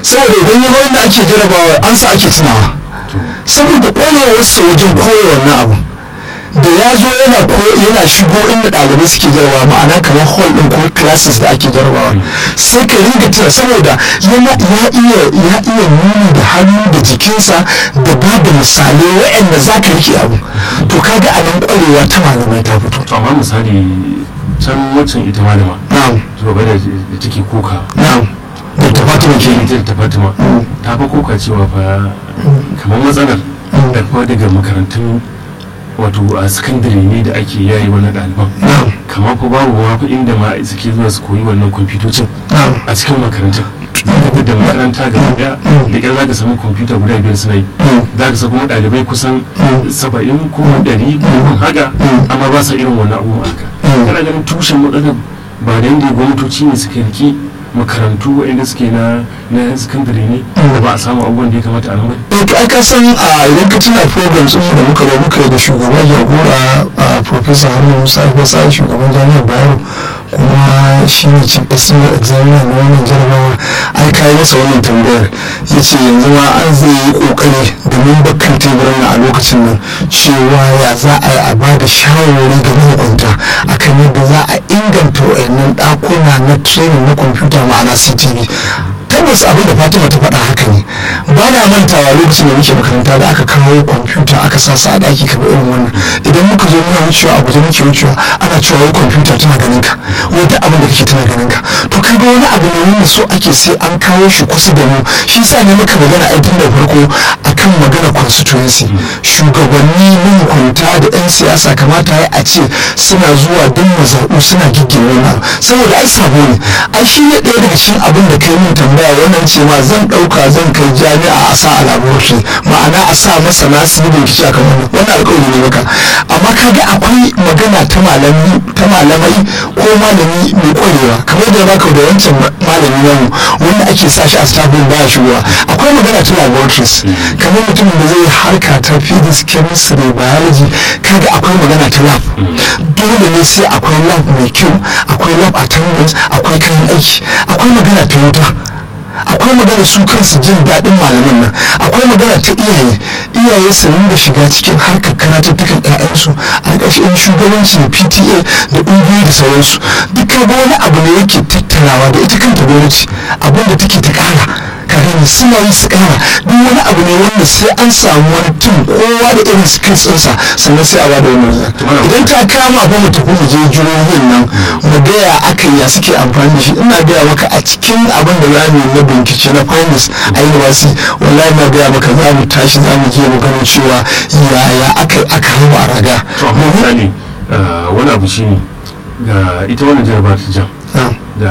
saboda idan ya wanda ake jarabawa an sa ake tunawa saboda ƙwarewarsa wajen koya wannan abu da ya zo yana yana shigo inda ɗalibai suke jarabawa ma'ana kamar hall ɗin ko classes da ake jarabawa sai ka ringa tuna saboda yana ya iya ya iya nuni da hannu da jikinsa da ba da misalai waɗanda za ka rike abu to kaga a nan ƙwarewa ta malamai ta fito to amma misali can waccan ita malama na'am shugaba da da take kuka na'am da ta fatima ke ita ta fatima ta fa kuka cewa fa kamar matsalar da kuma daga makarantun wato a sakandare ne da ake yayi wannan ɗaliban na'am kamar ko babu ma fa inda ma suke zuwa su koyi wannan kwamfutocin na'am a cikin makarantun zaka da makaranta gaba daya da kyar zaka samu kwamfuta guda biyar suna yi za ka sa kuma ɗalibai kusan saba'in ko ɗari ko haka amma ba sa irin wannan abubuwa haka kana ganin tushen matsalar ba da yadda gwamnatoci ne suka riki makarantu waɗanda suke na na sakandare ne da ba a samu abubuwan da ya kamata a nan bane to ai ka san a idan ka tuna programs ɗin da muka zo muka yi da shugaban jagora a professor Haruna Musa Ibasa shugaban jami'ar Bayero kuma shi ne chief external examiner na wannan jarabawa ai kai masa wannan tambayar ya ce yanzu ma an zai yi kokari domin bakkan teburin a lokacin nan cewa ya za a yi a ba da shawarwari ga mahukunta akan yadda za a inganta wayannan ɗakuna na training na kwamfuta ma'ana ctv tabbas abin da fatima ta faɗa haka ne ba na mantawa lokacin da muke makaranta da aka kawo kwamfuta aka sa sa a ɗaki kamar irin wannan idan muka zo muna wucewa a guje muke wucewa ana cewa wai kwamfuta tana ganin ka wata abin da kake tana ganin ka to kaga wani abu ne wanda so ake sai an kawo shi kusa da mu shi sa ne muka magana a tun da farko akan magana constituency shugabanni mahukunta da 'yan siyasa kamata ya a ce suna zuwa don mazaɓu suna giggin wannan saboda ai sabo ne ai shi ne ɗaya daga cikin abin da kai min tambaya wannan ce ma zan ɗauka zan kai jami'a a sa a laboratory ma'ana a sa masana su yi bincike a kan wannan wannan alƙawari ne maka amma kaga akwai magana ta malami ta malamai ko malami mai ƙwarewa kamar da baka da wancan malami namu wanda ake sa shi a staffin baya shigowa akwai magana ta laboratories kamar mutumin da zai harka ta physics chemistry biology kaga akwai magana ta lab dole ne sai akwai lab mai kyau akwai lab attendance akwai kayan aiki akwai magana ta wuta akwai magana su kansu jin daɗin malaman nan akwai magana ta iyaye iyaye su rinda shiga cikin harkar karatuttukan ƴaƴansu a ƙarshen shugabanci da pta da ƙungiyoyi da sauransu duk ga wani abu ne yake tattarawa da ita kanta gwamnati abin da take ta ƙara kafin suna yi su ƙara duk wani abu ne wanda sai an samu wani tun kowa da irin skills ɗinsa sannan sai a ba da wannan idan ta kama ba mu tafi mu je jihohin nan mu gaya aka ya suke amfani da shi ina gaya maka a cikin abin da za mu yi na bincike na finance a university wallahi na gaya maka za mu tashi za mu je mu gano cewa yaya aka aka raba raga to amma misali wani abu shi ne ga ita wannan jarabar ta jam da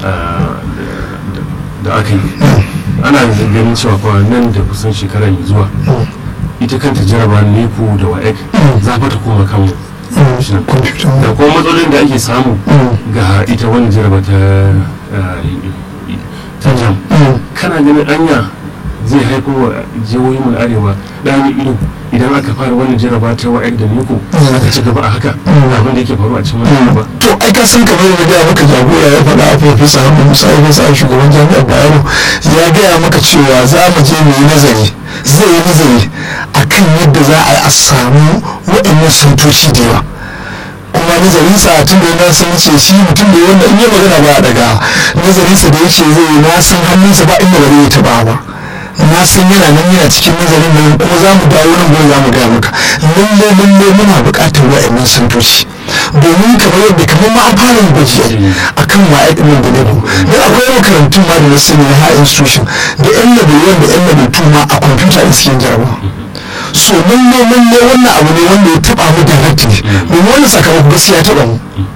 da aka yi ana ganin cewa fa nan da kusan shekara mai zuwa ita kanta jaraba nepo da waec za ta koma kan da kuma matsalolin da ake samu ga ita wannan jaraba ta ta jam kana ganin anya zai haifar wa jihohi mu arewa ɗani ido idan aka fara wannan jaraba ta wa'ek da neko aka ci gaba a haka abin da yake faru a cikin wannan jaraba to ai ka san kamar da gaya maka jagora ya faɗa a profesa hamdu musa ya sa shugaban jami'ar bayero ya gaya maka cewa za mu je mu yi nazari zai yi nazari akan yadda za a yi a samu waɗannan santoci da yawa kuma nazarin sa tun da na san ce shi mutum da wanda in yi magana ba a daga nazarin sa da yace zai yi na san hannunsa ba inda ba zai taɓa ba na san yana nan yana cikin nazarin nan kuma za mu dawo nan gobe za mu gaya maka lalle lalle muna buƙatar wa'annan santoci domin kamar yadda kamar ma an fara yin gwaji a kan waye ɗin da lebu don akwai makarantun ma da na sani na high institution da yan level one da yan level two ma a kwamfuta da suke jarabawa so lalle lalle wannan abu ne wanda ya taɓa mu directly domin wannan sakamako gaskiya ya taɓa mu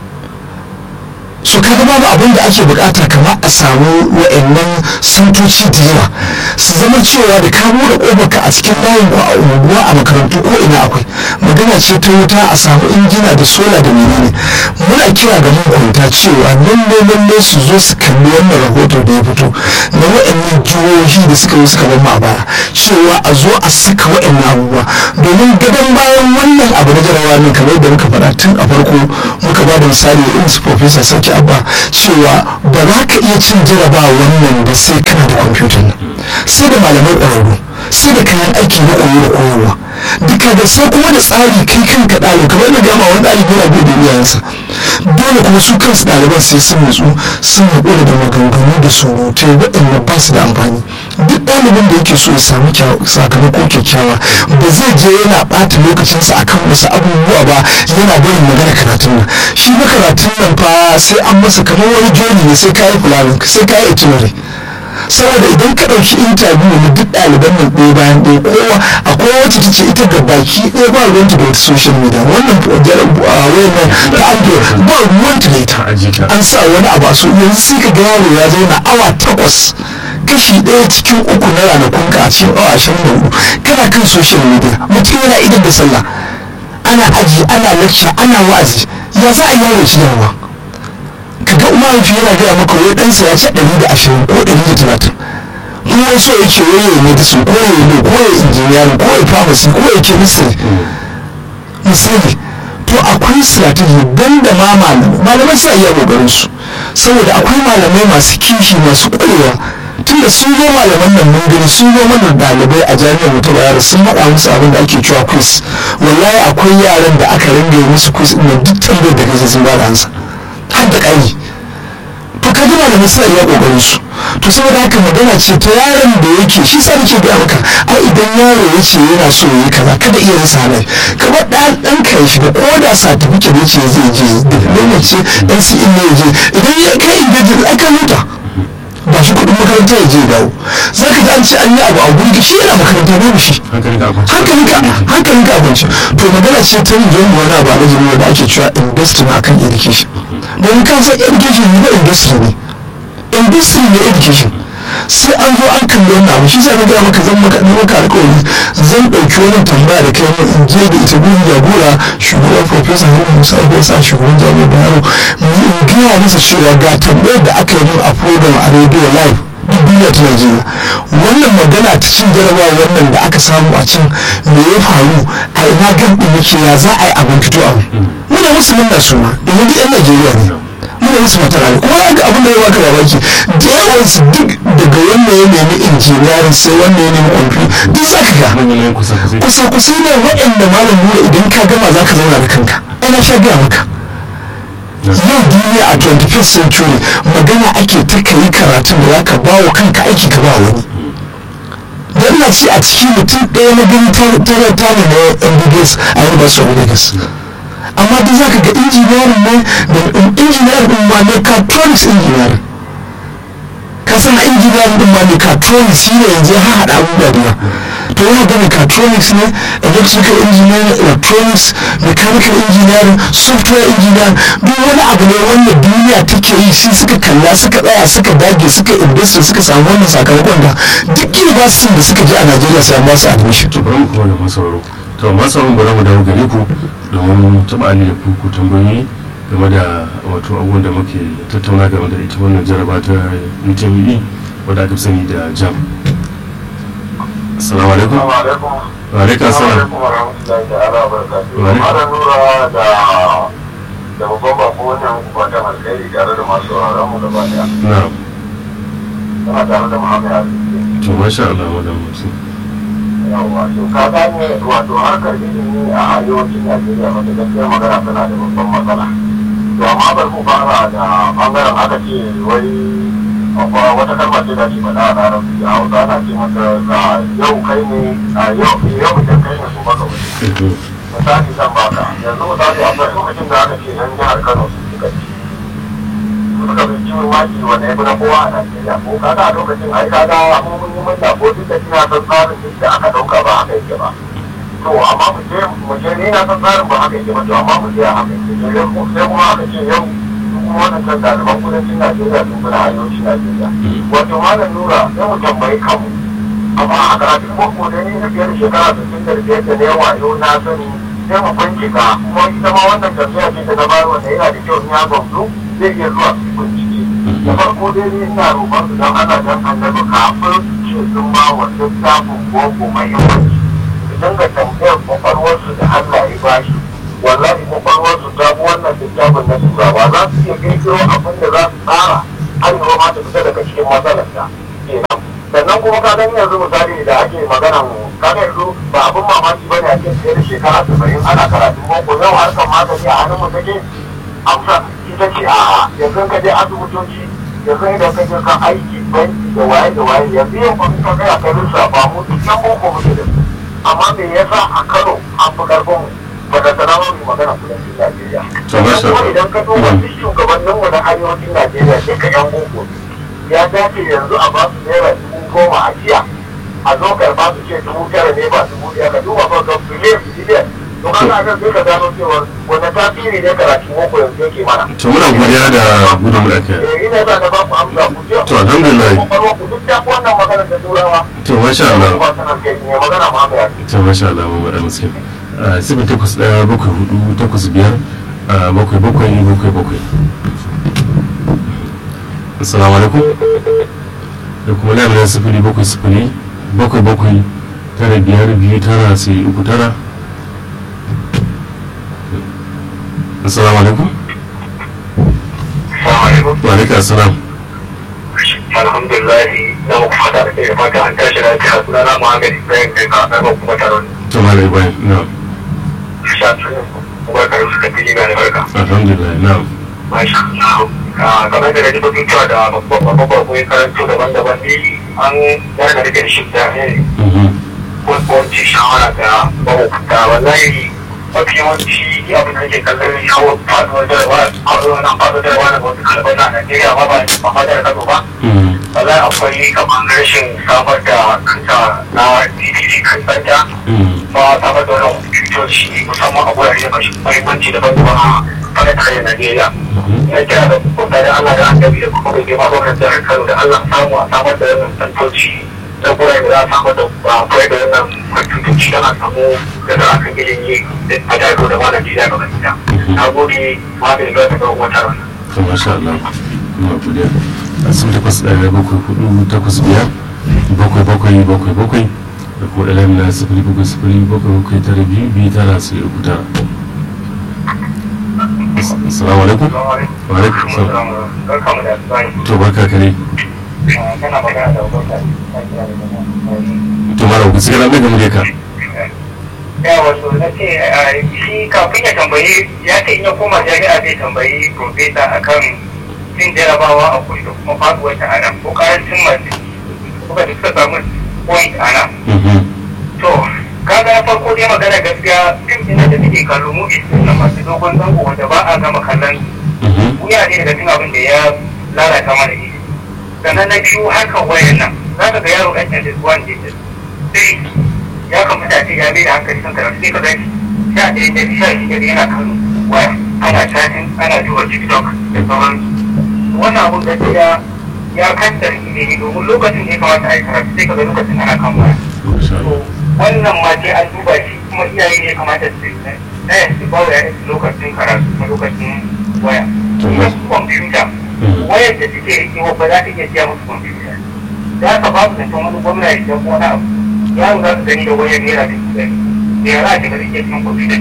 so kaga babu abin da ake bukata kamar a samu wa'annan santoci da yawa su zama cewa da ka bude kofarka a cikin layin ko a unguwa a makarantu ko ina akwai magana ce ta wuta a samu injina da sola da menene muna kira ga mahukunta cewa lalle lalle su zo su kalli wannan rahoto da ya fito na wa'annan jihohi da suka yi suka bar a baya cewa a zo a saka wa'annan abubuwa domin gadon bayan wannan abu na jarabawa ne kamar da muka faɗa tun a farko muka ba da misali irin su professor sarki abba cewa ba za ka iya cin jarabawa wannan ba sai kana da kwamfutan nan sai da malamai ƙwararru sai da kayan aiki na koyo da koyarwa duka da sai kuma da tsari kai kanka ɗalibi kamar da gama wani ɗalibi yana bai da iyayensa dole kuma su kansu ɗaliban sai sun nutsu sun haƙura da maganganu da surutai waɗanda ba su da amfani duk ɗalibin da yake so ya samu sakamako kyakkyawa ba zai je yana ɓata lokacinsa akan wasu abubuwa ba yana barin magana karatun nan shi ba karatun nan fa sai an masa kamar wani joni ne sai kayi fulani sai kayi itinerary saboda idan ka ɗauki intabiyu na duk ɗaliban nan ɗaya bayan ɗaya kowa akwai wacce ta ce ita ga baki ɗaya ba ruwanta da wata social media wannan wayannan ta android ba ruwanta da ita an sa wani abu a so yanzu sai ka ga yaro ya zauna awa takwas kashi ɗaya cikin uku na ranakun ka a cikin awa ashirin da hudu kana kan social media mutum yana idan da sallah ana aji ana lecture ana wa'azi ya za a yi yaro ci yawa kaga mahaifi yana gaya maka wai ɗansa ya ci ɗari da ashirin ko ɗari da talatin kuma so yake waye ya medicine ko ya yi ko ya injiniyari ko ya pharmacy ko ya chemistry misali to akwai strategy dan da ma malamai malamai suna iya kokarin su saboda akwai malamai masu kishi masu ƙwarewa tunda sun zo malaman nan mun gani sun zo mana ɗalibai a jami'ar mu ta bayar sun haɗa musu abin da ake cewa quiz wallahi akwai yaran da aka ringa musu quiz ɗin duk tambayar da kaje sun ba da ansa har da ƙari to ka ji malamai suna iya ƙoƙarin su to saboda haka magana ce ta yaron da yake shi sa nake gaya maka ai idan yaro ya ce yana so ya yi kaza kada iya rasa halal kamar ɗan ɗan ka ya shiga ko da certificate ya ce zai je diploma ce ɗan si in ne ya je idan ya kai ingejin aka huta ba shi kuɗin makaranta ya je dawo za ka ji an ce an yi abu a gurgi shi yana makaranta babu shi hankalinka hankalinka abinci to magana ce ta yin zuwa wani abu a rajin da ake cewa investing akan education domin kan san education ne ba industry ne industry ne education sai an zo an kalli wannan abu shi sai na gaya maka zan maka maka alƙawari zan ɗauki wannan tambaya da kai in je da ita gurin jagora shugaban professor Haruna Musa Ibrahim sa shugaban jami'ar Bayero in gaya masa cewa ga tambayar da aka yi min a program a radio live duk duniya ta Najeriya wannan magana ta cin jarabawa wannan da aka samu a can me ya faru a ina gabin yake ya za a yi abin fito abu muna musu munna suna domin duk 'yan Najeriya ne muna musu matara ne kuma ga abin da ya baka mamaki da yawan su duk daga wanda ya nemi injiniyarin sai wanda ya nemi kwamfi duk za ka ga kusa kusa ne waɗanda malam nuna idan ka gama za ka zauna da kanka ana sha gaya maka yau duniya a 21st century magana ake ta kayi karatun da za ka ba wa kanka aiki ka ba wani don na ce a cikin mutum ɗaya na gani tare ta ne na mbs a university of lagos amma duk zaka ga injiniyarin ne da injiniyarin din ma mechatronics injiniyarin ka san injiniyarin din ma mechatronics shi ne yanzu ya haɗa abubuwa da to yana ga mechatronics ne electrical engineering electronics mechanical engineering software engineering duk wani abu ne wanda duniya take yi shi suka kalla suka tsaya suka dage suka industry suka samu wannan sakamakon da duk university da suka je a Najeriya sai ba su admission to bari mu kuma da masauro to masauro bari mu dawo gare ku domin taɓa ali da ku tambayoyi game da wato abubuwan da muke tattauna game da ita wannan jaraba ta UTME wadda aka sani da jam assalamu alaikum wa alaikum assalam Mara nura da da babban bako wannan fatan alkhairi tare da masu sauraron mu gaba daya. na'am Tana tare da Muhammad Ali. to masha Allah madam musu Yawwa to ka gane wato harkar ilimi a arewacin Najeriya wata gaskiya magana tana da babban matsala. To amma bar mu fara da bangaren aka ce wai akwai wata kalma ce da ke faɗa a larabci a hausa ana ce mata ka yau kai ne a yau yau idan kai ne su maka wani. misali zan baka yanzu misali akwai lokacin da aka ce yan jihar kano su suka ci suka fi ciwon maki wanda ya fi na kowa a najeriya ko kaga a lokacin ai kaga mun yi manta ko duk da kina son tsarin duk da aka dauka ba haka yake ba to amma mu je mu je ni na san tsarin ba haka yake ba to amma mu je a haka yake sai kuma aka ce yau kuma wannan kan ɗaliban kudancin najeriya sun fi na arewacin najeriya wato malam nura sai mu tambayi kanmu amma a karatun boko da ni na biyar shekara sittin da biyar da na yawa yau na sani sai mu bincika kuma ita ma wannan tambaya ce da na bayar wanda yana da kyau in ya gamsu zai iya zuwa su bincike da farko dai ni ina roƙon su don ana dan annabi kafin su ce sun ba wa littafin boko mahimmanci su dinga tambayar kwakwalwarsu da Allah ya bashi wallahi kwakwalwarsu ta bi wannan littafin na turawa za su iya kirkiro abin da za su tsara arewa ma ta fita daga cikin matsalarta kenan sannan kuma ka gani yanzu misali da ake magana mu ka ga yanzu ba abin mamaki bane a cikin fiye da shekara saba'in ana karatun boko yau harkar magani a hannun mu take amsa ita ce a yanzu ka je asibitoci yanzu idan ka je kan aiki banki da waye da waye yanzu yau kuma ka gaya ka rusa ba mu duk yan boko muke da su amma me yasa a Kano an fi karfin mu ba da sanarwar mu magana kudancin Najeriya. To, masha Sannan kuma Allah. idan ka duba duk shugabanninmu na arewacin Najeriya duka yan boko ne. ya dace yanzu a ba su naira dubu goma a jiya a zo karba su ce dubu tara ne ba dubu ɗaya ka duba ba ga biliyan biliyan to ka ga sai ka gano cewa wanda tasiri ne karatu boko yanzu yake mana. to muna godiya da gudun da aka Eh, ina za na ba ku amsa ku je. To, alhamdulillah. Kwakwalwa ku duk ta fi wannan magana da turawa. to masha Allah Ba sanar kai ne magana ma mai ake. to masha Allah mu da muslim sifin takwas ɗaya bakwai hudu takwas biyar ah, bakwai bakwai bakwai bakwai assalamu alaikum da kuma lamarin sifili bakwai sifili bakwai bakwai tara biyar biyu tara sai uku tara assalamu alaikum Assalamu alaikum. wa alaikum assalam Alhamdulillah na muku fata da kai fata an tashi lafiya suna na magani bayan kai ka ɗaga kuma taron to malai bayan na shafi kuma karin suka fi gina da barka. alhamdulillah na Masha Allah. Ah, kamar da rage batun cewa da babban babban kuma karanto daban-daban ne an yana da shi da ne mhm wanci shawara da mahukunta wallahi mafi yawanci abin da ke kallon yawon faduwar jarawa faduwar nan faduwar jarawa na wasu kalbar na Najeriya ba ba ba ma da Kano ba mhm wallahi akwai kamar rashin samar da kanta na DDD kan tsanta mhm ba samar da wani kwamfutoci musamman a wurare masu mahimmanci daban-daban a fadar tarayyar Najeriya. mhm ya kira da kokarin Allah da annabi da kuma bai ma gwamnatin jihar Kano da Allah samu a samar da wannan tantoci da gurare da za a samar da ba kawai da wannan kwamfutoci don a samu da za a kan ilimi a jihar da ma Najeriya ga baki Na gode ma bai zuwa ta ga wata rana. to masha Allah muna godiya a sun takwas ɗaya bakwai hudu takwas biyar bakwai bakwai bakwai bakwai da kuma ɗalam na sifili bakwai sifili bakwai bakwai tara biyu biyu tara sai uku tara assalamu alaikum wa alaikum salam Barkamu da asubahi. to barka kare Kana magana da wata to mara ku sigara mai gamu ka ya wato na ce shi kafin ya tambayi ya ce in ya koma jami'a zai tambayi profesa akan cin jarabawa a kudu da kuma faduwar ta ana ko karancin masu kuma da suka samu point ana mhm to kaga na farko dai magana gaskiya fim ɗin da take kallo mu na masu dogon zango wanda ba a gama kallon mhm wuya ne daga cikin abin da ya lalata mana ne sannan na biyu harkar wayan nan za ka ga yaro ɗan yanzu zuwa ne sai ya kamata ce ya mai da hankali kan karatu sai ka gani sha ɗaya da sha shida da yana kan waya ana chatting ana duba tiktok da sauran wannan abun gaskiya ya kanta ilimi domin lokacin da ya kamata a yi karatu sai ka ga lokacin ana kan waya masha to Allah wannan ma sai an duba shi kuma iyaye ne kamata su ɗaya su ba wa yayin lokacin karatu kuma lokacin waya To, kuma kwamfuta mhm wayar da suke rikewa ba za ta iya siya musu kwamfuta za ka ba su zaton wani gwamna ya ko wani abu yaro za su gani da wayar naira dubu ɗari da yara a cikin rike cikin kwamfuta